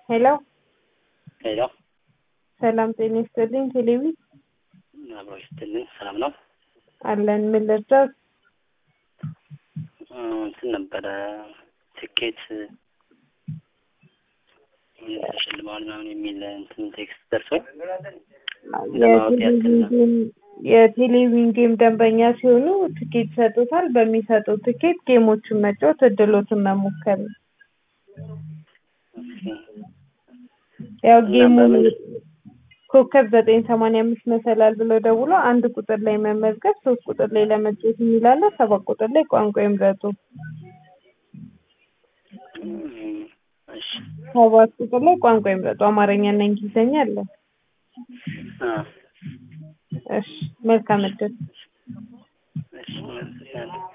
ሄሎ ሄሎ ሰላም ጤና ይስጥልኝ። ቴሌቪ አብሮ ይስጥልኝ። ሰላም ነው አለን። ምን ልርዳት? እንትን ነበረ ትኬት ተሸልመዋል ምናምን የሚል እንትን ቴክስት ደርሶኝ ለማወቅ ያክል ነው። የቴሌቪዥን ጌም ደንበኛ ሲሆኑ ትኬት ይሰጡታል። በሚሰጡት ትኬት ጌሞችን መጫወት እድሎትን መሞከር ነው። ያው ጌሙ ኮከብ ዘጠኝ ሰማንያ አምስት መሰላል ብለው ደውሎ አንድ ቁጥር ላይ መመዝገብ፣ ሶስት ቁጥር ላይ ለመጫወት የሚላለ፣ ሰባት ቁጥር ላይ ቋንቋ ይምረጡ። እሺ ሰባት ቁጥር ላይ ቋንቋ ይምረጡ። አማርኛና እንግሊዝኛ አለ። አ እሺ መልካም እድል። እሺ